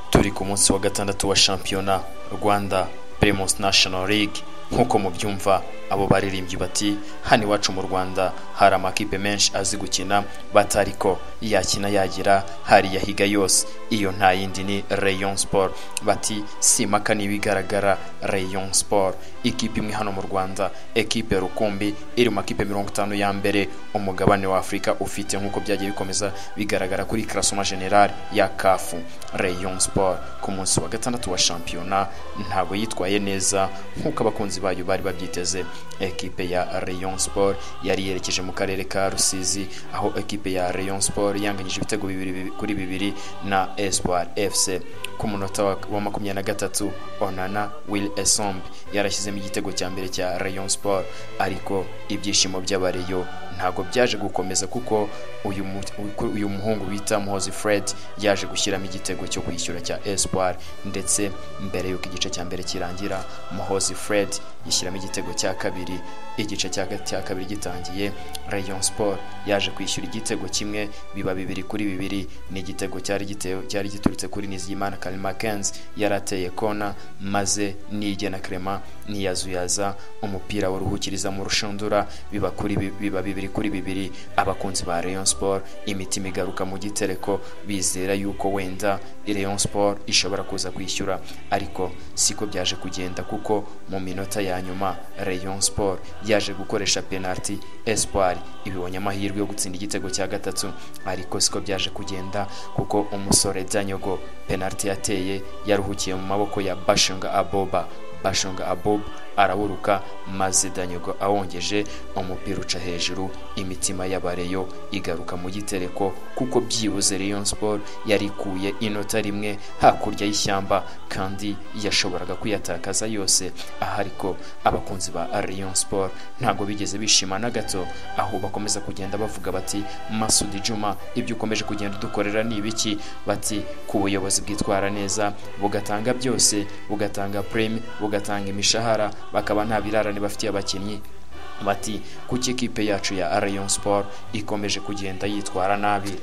turi ku munsi wa gatandatu wa shampiyona rwanda primus national league nk'uko mubyumva abo baririmbyi bati hano iwacu mu rwanda hari amakipe menshi azi gukina batariko yakina yagira hari yahiga yose iyo nta yindi ni rayon sport bati simpaka n'ibigaragara rayon sport ikipe imwe hano mu rwanda ekipe rukumbi iri mu makipe mirongo itanu ya mbere umugabane wa afurika ufite nk'uko byagiye bikomeza bigaragara kuri karasoma general ya kafu rayon sport ku munsi wa gatandatu wa shampiyona ntabwo yitwaye neza nk'uko abakunzi bayo bari babyiteze ekipe ya rayon sport yari yerekeje mu karere ka rusizi aho ekipe ya rayon sport yanganyije ibitego bibiri kuri bibiri na espoir fc ku munota wa wa makumyabiri na gatatu onana will esombe yarashyizemo igitego cya mbere cya rayon sport ariko ibyishimo by'abareyo ntabwo byaje gukomeza kuko uyu mu- uyu- uyu muhungu bita muhozi fred yaje gushyiramo igitego cyo kwishyura cya espoir ndetse mbere y'uko igice cya mbere kirangira muhozi fred yishyiramo igitego cya kabiri igice cya ga- cya kabiri gitangiye rayon sport yaje kwishyura igitego kimwe biba bibiri kuri bibiri ni igitego cyari gitewe cyari giturutse kuri nizigimana karimakenzi yari ateye kona maze niyigena krema niyazuyaza umupira w'uruhukiriza mu rushundura biba kuri bi- biba bibiri kuri bibiri abakunzi ba rayon sport imitima igaruka mu gitereko bizera yuko wenda rayon sport ishobora kuza kwishyura ariko siko byaje kugenda kuko mu minota ya nyuma rayon sport yaje gukoresha penalty espoir ibibonye amahirwe yo gutsinda igitego cya gatatu ariko siko byaje kugenda kuko umusore danyogo penalty yateye yaruhukiye mu maboko ya bashunga aboba bashunga abob araburuka maze danyogo awongeje umupira uca hejuru imitima y'abareyo igaruka mu gitereko kuko byibuze rayon sport yarikuye inota rimwe hakurya y'ishyamba kandi yashoboraga kuyatakaza yose aha ariko abakunzi ba rayon sport ntabwo bigeze bishima na gato aho bakomeza kugenda bavuga bati masudi juma ibyo ukomeje kugenda udukorera ni ibiki bati ku buyobozi bwitwara neza bugatanga byose bugatanga prime bugatanga imishahara bakaba nta birarane bafitiye abakinnyi bati kuki ikipe yacu ya rayon sport ikomeje kugenda yitwara nabi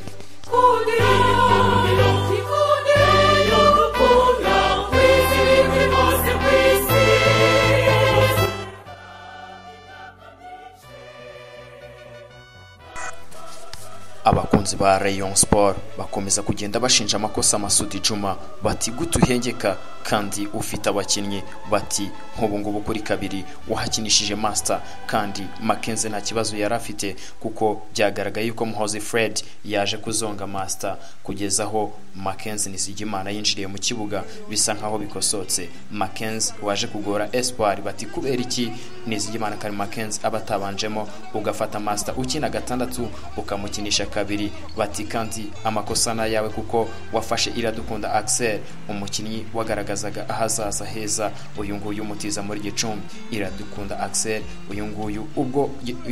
abakunzi ba rayon sport bakomeza kugenda bashinja amakosa masudi juma bati gute uhengeka kandi ufite abakinnyi bati nk'ubu ngubu kuri kabiri wahakinishije master kandi makenze nta kibazo yari afite kuko byagaragaye yuko muhozi fred yaje kuzonga master kugeza aho makenze nizigimana yinjiriye mu kibuga bisa nkaho bikosotse makenze waje kugora espoir bati kubera iki nizigimana kari makenze aba atabanjemo ugafata master ukina gatandatu ukamukinisha kabiri bati kandi amakosa ni ayawe kuko wafashe iradukunda axel umukinnyi wagaragazaga ahazaza heza uyu nguyu umutiza muri gicumbi iradukunda axel uyu nguyu ubwo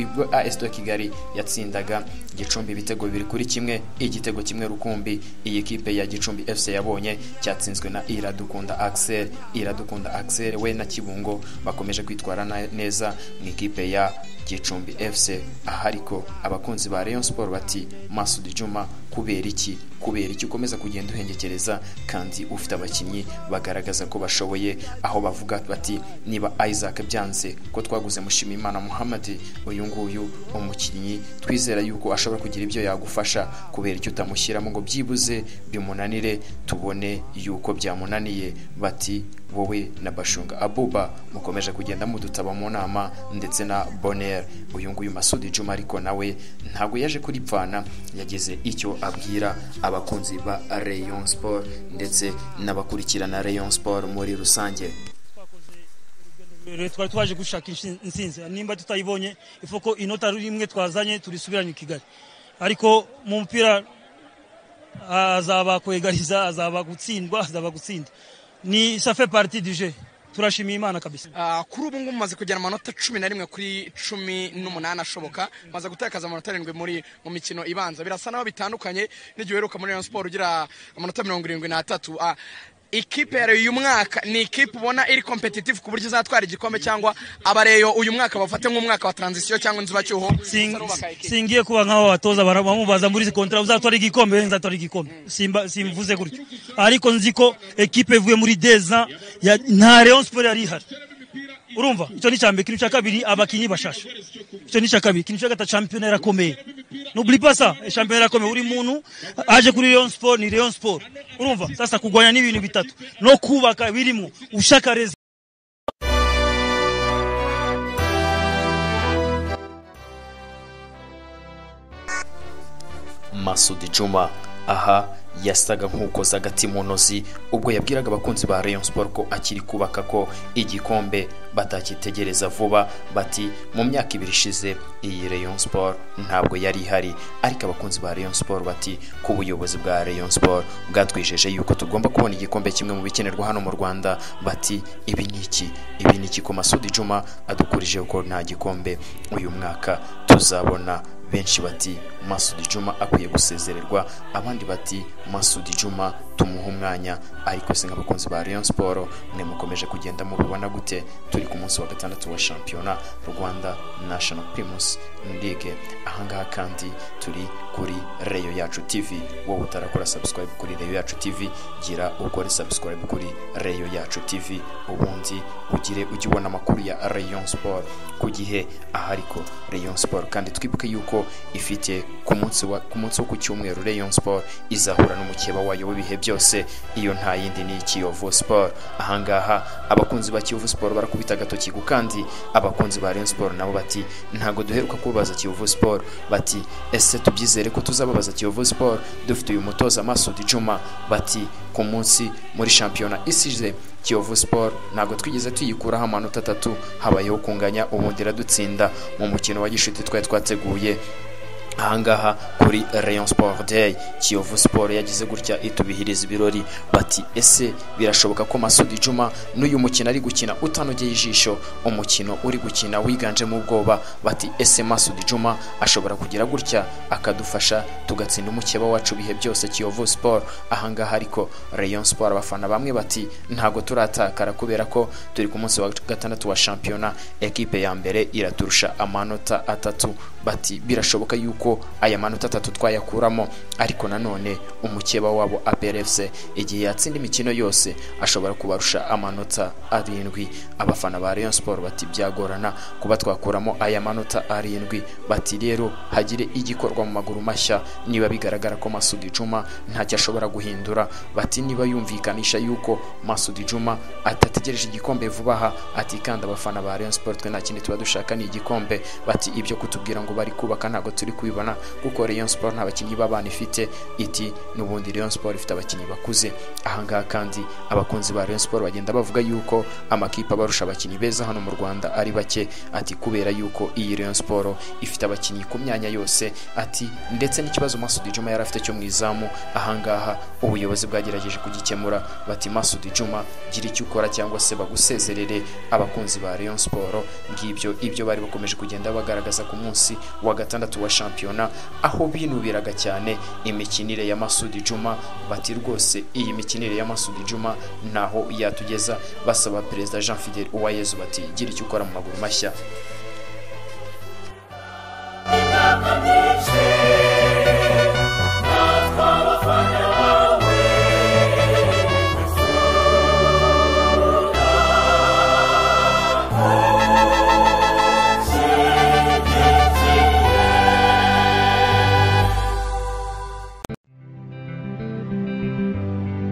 ubwo as de kigali yatsindaga gicumbi ibitego bibiri kuri kimwe igitego kimwe rukumbi iyi kipe ya gicumbi fc yabonye cyatsinzwe na iradukunda axel iradukunda axel we na kibungo bakomeje kwitwara na- neza mu ikipe ya gicumbi fc aha ariko abakunzi ba rayon sport bati masudi juma kubera iki kubera iki ukomeza kugenda uhengekereza kandi ufite abakinnyi bagaragaza ko bashoboye aho bavuga bati niba isaac byanze ko twaguze mushimimana muhammad uyu nguyu umukinnyi twizera yuko ashobora kugira ibyo yagufasha kubera icyo utamushyiramo ngo byibuze bimunanire tubone yuko byamunaniye bati wowe na bashunga abuba mukomeje kugenda mudutaba mu nama ndetse na boner uyu nguyu masudi juma ariko nawe ntabwo yaje kuripfana yageze icyo abwira abakunzi ba rayon sport ndetse n'abakurikirana rayon sport muri rusange Rero twari twaje gushaka inshi- intsinzi nimba tutayibonye ifoko inota rimwe twazanye turisubiranye i kigali ariko mu mupira ah, azaba kwegariza azaba gutsindwa azaba gutsinda ni safe parti du jeu turashimiye imana kabisa Ah, kuri ubu ngubu mumaze kugera amanota cumi na rimwe kuri cumi n'umunani ashoboka maze gutakaza amanota arindwi muri mu mikino ibanza birasa naho bitandukanye n'igihe uheruka muri Rayon Sport ugira amanota mirongo irindwi n'atatu Ah, ikipe ya reyo uyu mwaka ni ikipe ubona iri competitive ku buryo izatwara igikombe cyangwa abareyo uyu mwaka bafate nk'umwaka wa transition cyangwa inzubacyuho Sing- singiye kuba nk'abo batoza bara- bamubaza muri kontara uzatwara igikombe Eh, nzatwara igikombe Simba- simvuze gutyo ariko nzi ko ekipe ivuye muri deza ya- nta rayon sport yari ihari urumva icyo ni icyambere ikintu cya kabiri abakinnyi bashasha icyo ni icya kabiri ikintu cya gatatu shampiyona yarakomeye n'uburi pasa shampiyona yarakomeye buri muntu aje kuri rayon sport ni rayon sport urumva sasa kurwanya n'ibintu bitatu no kubaka birimo ushaka reza masudi juma aha yasaga nk'ukoze agati mu ntozi ubwo yabwiraga abakunzi ba rayon sport ko akiri kubaka ko igikombe batakitegereza vuba bati mu myaka ibiri ishize iyi rayon sport ntabwo yari ihari ariko abakunzi ba rayon sport bati ku buyobozi bwa rayon sport bwatwijeje yuko tugomba kubona igikombe kimwe mu bikenerwa hano mu rwanda bati ibi ni iki ibi ni iki ko masudi juma adukurije ko nta gikombe uyu mwaka tuzabona benshi bati masudi juma akwiye gusezererwa abandi bati masudi juma tumuha umwanya ariko se nk'abakunzi ba rayon siporo mwe mukomeje kugenda mubibona gute turi ku munsi wa gatandatu wa shampiyona rwanda national primus league ahangaha kandi turi kuri reyo yacu tv wowe utarakora subscribe kuri reyo yacu tv gira ukore subscribe kuri reyo yacu tv ubundi ugire ujye ubona amakuru ya rayon siporo ku gihe ahariko rayon siporo kandi twibuke yuko ifite ku munsi wa ku munsi wo ku cyumweru rayon siporo izahura n'umukeba wayo w'ibihe byose iyo nta yindi ni kiyovu siporo ahangaha abakunzi ba kiyovu siporo barakubita agatoki ku kandi abakunzi ba rayon siporo nabo bati ntabwo duheruka kubabaza kiyovu siporo bati ese tubyizere ko tuzababaza kiyovu siporo dufite uyu mutoza masudi juma bati ku munsi muri shampiyona isize kiyovu siporo ntabwo twigeze tuyikuraho amanota atatu habayeho kunganya ubundi iradutsinda mu mukino wa gishuti twari twateguye ahangaha kuri rayon sport day kiyovu sport yagize gutya itubihiriza ibirori bati ese birashoboka ko masudi juma n'uyu mukino ari gukina utanogeye ijisho umukino uri gukina wiganjemo ubwoba bati ese masudi juma ashobora kugira gutya akadufasha tugatsinda umukeba wacu bihe byose kiyovu sport ahangaha ariko rayon sport abafana bamwe bati ntabwo turatakara kubera ko turi ku munsi wa gatandatu wa shampiyona ekipe ya mbere iraturusha amanota atatu bati birashoboka yuko aya manota atatu twayakuramo ariko nanone umukeba wabo aperefuse igihe yatsinda imikino yose ashobora kubarusha amanota arindwi abafana ba rayon siporo bati byagorana kuba twakuramo aya manota arindwi bati rero hagire igikorwa mu maguru mashya niba bigaragara ko masudi juma ntacyo ashobora guhindura bati niba yumvikanisha yuko masudi juma adategereje igikombe vuba aha atikanda abafana ba rayon siporo twe nta kindi tuba dushaka ni igikombe bati ibyo kutubwira ngo bari kubaka ntabwo turi kubibona kuko rayon siporo nta bakinnyi b'abana ifite iti n'ubundi rayon siporo ifite abakinnyi bakuze ahangaha kandi abakunzi ba rayon siporo bagenda bavuga yuko amakipe abarusha abakinnyi beza hano mu rwanda ari bake ati kubera yuko iyi rayon siporo ifite abakinnyi ku myanya yose ati ndetse n'ikibazo masudi juma yari afite cyo mu izamu ahangaha ubuyobozi bwagerageje kugikemura bati masudi juma gira icyo ukora cyangwa se bagusezerere abakunzi ba rayon siporo ngibyo ibyo bari bakomeje kugenda bagaragaza ku munsi wa gatandatu wa shampiyona aho binubiraga cyane imikinire ya masudi juma bati rwose iyi mikinire ya masudi juma ntaho yatugeza basaba perezida jean fidel uwayezu bati gira icyo ukora mu maguru mashya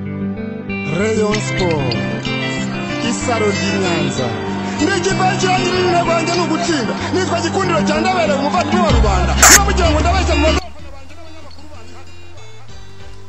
Rayon Sport isaro ry'inyanza ni ikipe kirangira ibintu rwanjye ni ugutsinda nitwa gikundiro cya ndabera umuvandimwe wa rubanda niba mugira ngo ndabeshya mu magambo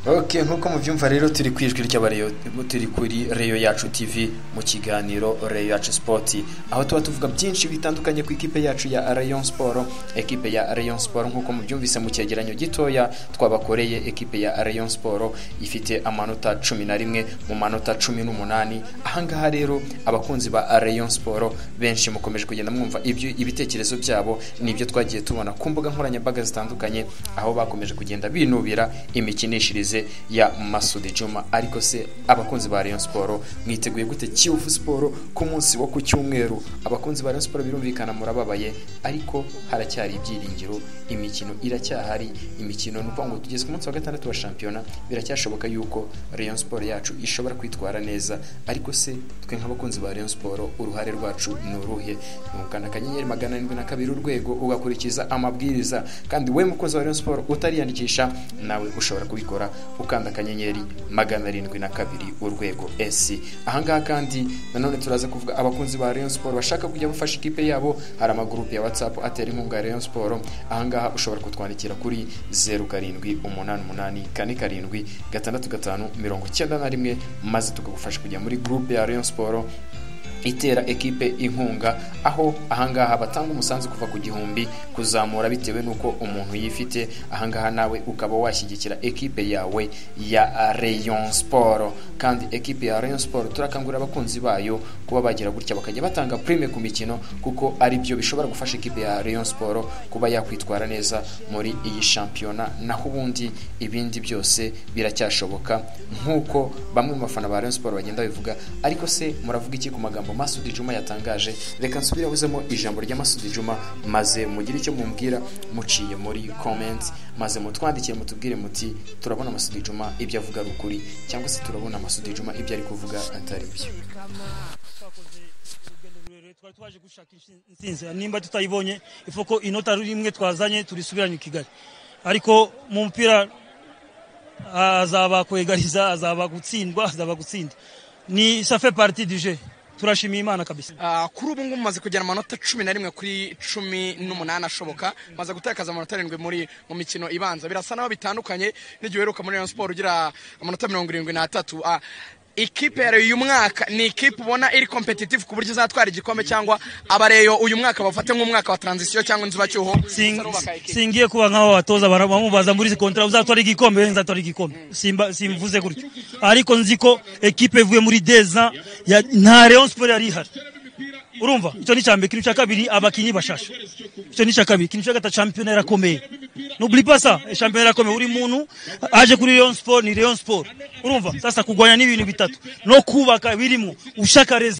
ok nk'uko mubyumva rero turi ku ijwi ry'abareyo turi kuri reyo yacu tv mu kiganiro reyo yacu sipoti aho tuba tuvuga byinshi bitandukanye ku ikipe yacu ya rayon siporo ekipe ya rayon siporo nk'uko mubyumvise mu cyegeranyo gitoya twabakoreye ekipe ya rayon siporo ifite amanota cumi na rimwe mu manota cumi n'umunani ahangaha rero abakunzi ba rayon siporo benshi mukomeje kugenda mwumva ibyo ibitekerezo byabo nibyo twagiye tubona ku mbuga nkoranyambaga zitandukanye aho bakomeje kugenda binubira imikinishirize imbere ya masudi juma ariko se abakunzi ba rayon siporo mwiteguye gute kiyovu siporo ku munsi wo ku cyumweru abakunzi ba rayon siporo birumvikana murababaye ariko haracyari ibyiringiro imikino iracyahari imikino ni ukuvuga ngo tugeze ku munsi wa gatandatu wa shampiyona biracyashoboka yuko rayon siporo yacu ishobora kwitwara neza ariko se twe nk'abakunzi ba rayon siporo uruhare rwacu ni uruhe ni ugukanda akanyenyeri magana arindwi na kabiri urwego ugakurikiza amabwiriza kandi we mukunzi wa rayon siporo utariyandikisha nawe ushobora kubikora ukanda akanyenyeri magana arindwi na kabiri urwego esi ahangaha kandi nanone turaza kuvuga abakunzi ba rayon siporo bashaka kujya bafasha ikipe yabo hari amagurupe ya whatsapp atera inkunga ya rayon siporo ahangaha ushobora kutwandikira kuri zeru karindwi umunani umunani kane karindwi gatandatu gatanu mirongo icyenda na rimwe maze tukagufasha kujya muri gurupe ya rayon siporo itera ekipe inkunga aho ahangaha batanga umusanzu kuva ku gihumbi kuzamura bitewe n'uko umuntu yifite ahangaha nawe ukaba washyigikira ekipe yawe ya rayon siporo kandi ekipe ya rayon siporo turakangurira abakunzi bayo kuba bagira gutya bakajya batanga prime ku mikino kuko ari byo bishobora gufasha ekipe ya rayon siporo kuba yakwitwara neza muri iyi shampiyona naho ubundi ibindi byose biracyashoboka nk'uko bamwe mu bafana ba rayon siporo bagenda babivuga ariko se muravuga iki ku magambo magambo masudi juma yatangaje reka nsubirabuzemo ijambo rya masudi juma maze mugire icyo mumbwira muciye muri comments maze mutwandikire mutubwire muti turabona masudi juma ibyo avuga ari ukuri cyangwa se turabona masudi juma ibyo ari kuvuga atari byo twari twaje gushaka insinzi nimba tutayibonye ifoko inota rimwe twazanye turisubiranye i kigali ariko mu mupira azaba kwegariza azaba gutsindwa azaba gutsinda ni safe parti du jeu turashimiye imana kabisa Ah, kuri ubu ngubu maze kugera amanota cumi na rimwe kuri cumi n'umunani ashoboka maze gutakaza amanota arindwi muri mu mikino ibanza birasa naho bitandukanye n'igihe uheruka muri rayon siporo ugira amanota mirongo irindwi n'atatu Ah, ikipe ya Rayon uyu mwaka ni ikipe ubona iri competitive ku buryo izatwara igikombe cyangwa abareyo uyu mwaka bafate nk'umwaka wa transition cyangwa inzibacyuho Sing- Sarubaka ikipe. singiye kuba nk'aho batoza bara- bamubaza muri izi kontara uzatwara igikombe we nzatwara igikombe Simba- simvuze gutyo ariko nzi ko ekipe ivuye muri deza ya- nta rayon siporo yari ihari urumva icyo ni icya mbere ikintu cya kabiri abakinnyi bashasha icyo ni icya kabiri ikintu cya gatatu shampiyona irakomeye n'uburi pasa shampiyona irakomeye buri muntu aje kuri rayon siporo ni rayon siporo urumva sasa kurwanya n'ibintu bitatu no kubaka birimo ushaka reza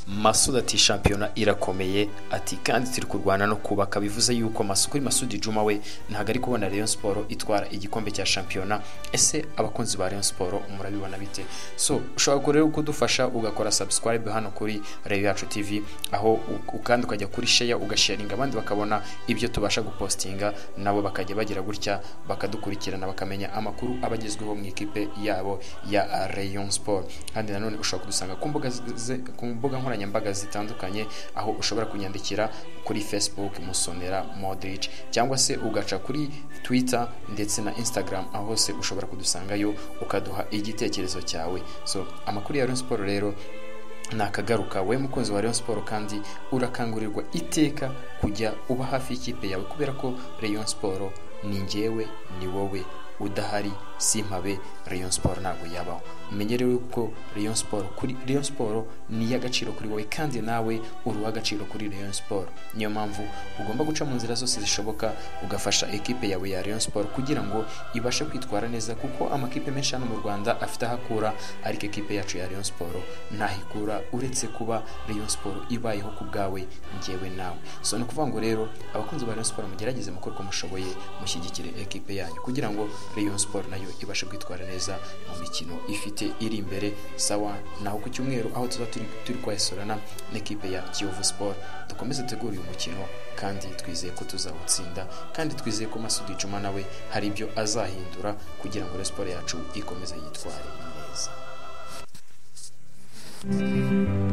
masudi ati shampiyona irakomeye ati kandi turi kurwana no kubaka bivuze yuko masu kuri masudi juma we ntabwo ari kubona rayon siporo itwara igikombe cya shampiyona ese abakunzi ba rayon siporo murabibona bite so ushobora gukora rero kudufasha ugakora subscribe hano kuri rayon yacu tv aho u- kandi ukajya kuri share ugasharinga abandi bakabona ibyo tubasha gupostinga nabo bakajya bagira gutya bakadukurikirana bakamenya amakuru abagezweho mu ikipe yabo ya rayon siporo kandi nanone ushobora kudusanga ku mbuga zi- zi- ku mbuga nkoranyambaga zitandukanye aho ushobora kunyandikira kuri facebook musonera modric cyangwa se ugaca kuri twitter ndetse na instagram aho hose ushobora kudusangayo ukaduha igitekerezo cyawe so amakuru ya rayon siporo rero nakagaruka we mukunzi wa rayon siporo kandi urakangurirwa iteka kujya uba hafi y'ikipe yawe kubera ko rayon siporo ni ngewe ni wowe udahari simpabe rayon siporo ntabwo yabaho umenye rero ko rayon siporo kuri rayon siporo ni iy'agaciro kuri wowe kandi nawe uri uw'agaciro kuri rayon siporo niyo mpamvu ugomba guca mu nzira zose zishoboka ugafasha ekipe yawe ya rayon siporo kugira ngo ibashe kwitwara neza kuko amakipe menshi hano mu rwanda afite aho akura ariko ekipe yacu ya rayon siporo ntaho ikura uretse kuba rayon siporo ibayeho ku bwawe ngewe nawe so ni ukuvuga ngo rero abakunzi ba rayon siporo mugerageze mukore uko mushoboye mushyigikire ekipe yanyu kugira ngo rayon siporo nayo ibashe kwitwara neza mu mikino ifite iri imbere sawa naho ku cyumweru aho tuba turi, turi kwahesurana n'ekipe ya kiyovu siporo dukomeze tegura uyu mukino kandi twizeye ko tuzawutsinda kandi twizeye ko masudi juma nawe hari ibyo azahindura kugira ngo rayon siporo yacu ikomeze yitware neza